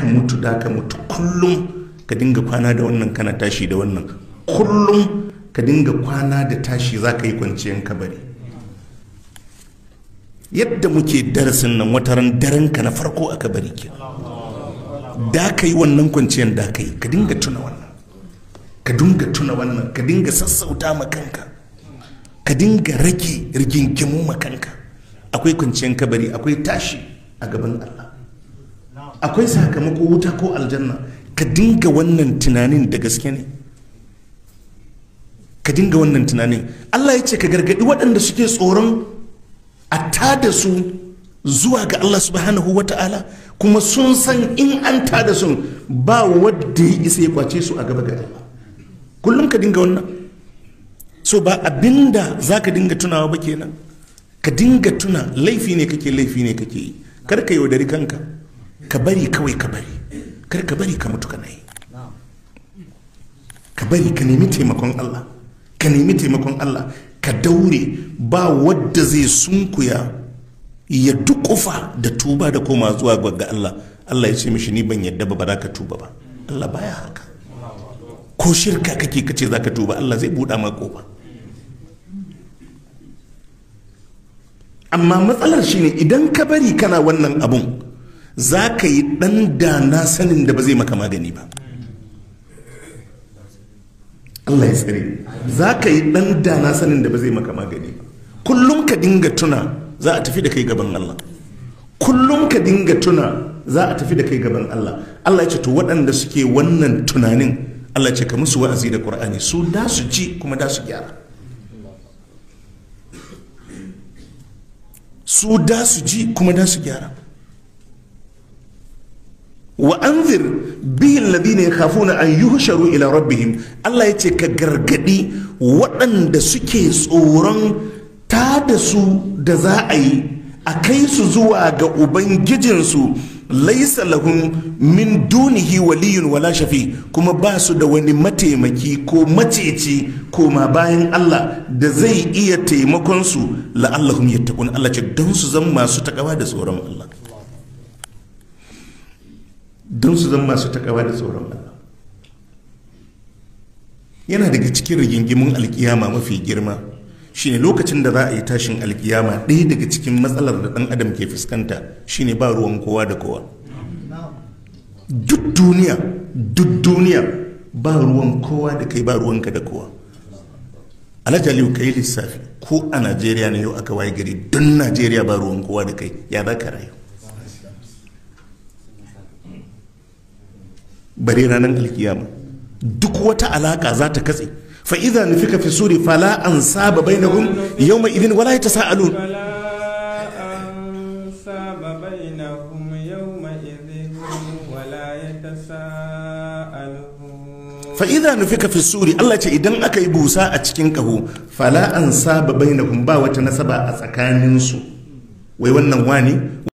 ka mutu da ka mutu kullum ka dinga kwana da wannan kana tashi da wannan kullum ka dinga kwana da tashi za ka yi kwanciyar kabari yadda muke darasin nan wataran daren ka na farko a kabari ke da ka yi wannan kwanciyar da ka yi ka dinga tuna wannan ka dinga tuna wannan ka dinga sassauta ma kanka ka dinga rage rigingimu ma kanka akwai kwanciyar kabari akwai tashi a gaban Allah akwai sakamako wuta ko aljanna ka dinga wannan tunanin da gaske ne ka dinga wannan tunanin Allah ya ce ka gargadi waɗanda suke tsoron a tada su zuwa ga Allah subhanahu wa ta'ala kuma sun san in an tada su ba wadda ya isa ya kwace su a gaba ga Allah kullum ka dinga wannan so ba abinda za ka dinga tunawa ba kenan ka dinga tuna laifi ne kake laifi ne kake yi kar ka yaudari kanka ka bari kawai ka bari kar ka bari ka mutu kana yi ka bari ka nemi taimakon Allah ka nemi taimakon Allah ka daure ba wadda zai sunkuya ya dukufa da tuba da koma zuwa ga Allah Allah ya ce mishi ni ban yadda ba ba za ka tuba ba Allah baya haka ko shirka kake kace za ka tuba Allah zai buɗa ma kofa amma matsalar shine idan ka bari kana wannan abun za ka yi ɗan da na sanin da ba zai maka magani ba Allah ya tsare za ka yi ɗan da na sanin da ba zai maka magani ba kullum ka dinga tuna za a tafi da kai gaban Allah kullum ka dinga tuna za a tafi da kai gaban Allah Allah ya ce to waɗanda suke wannan tunanin Allah ya ce ka musu wa'azi da Qur'ani su da su ji kuma da su gyara su da su ji kuma da su gyara wa anzir bihi alladhina yakhafuna an yuhsharu ila rabbihim Allah yace ka gargadi waɗanda suke tsoron ta da su da za a yi a kai su zuwa ga ubangijinsu laisa lahum min dunihi waliyun wala shafi kuma ba su da wani mataimaki ko maceci koma bayan Allah da zai iya taimakon su la'allahum yattaqun Allah ce don su zama masu takawa da tsoron Allah don su zama masu takawa da tsoron Allah yana daga cikin rigingimun alkiyama mafi girma shine lokacin da za a yi tashin alkiyama ɗaya daga cikin matsalar da ɗan adam ke fuskanta shine ba ruwan kowa da kowa duk duniya duk duniya ba ruwan kowa da kai ba ruwanka da kowa alhaji aliyu ka yi lissafi ko a najeriya na yau aka waye gari don najeriya ba ruwan kowa da kai ya za ka rayu bare ranar alkiyama duk wata alaka za ta katse فإذا نفك في السور فلا أنساب بينهم يومئذ ولا يتساءلون فلا أنساب بينهم يومئذ ولا يتساءلون فإذا نفك في السور الله ce idan aka yi busa a cikin kaho fala an saba bainahum ba wata nasaba a tsakaninsu wai wannan wani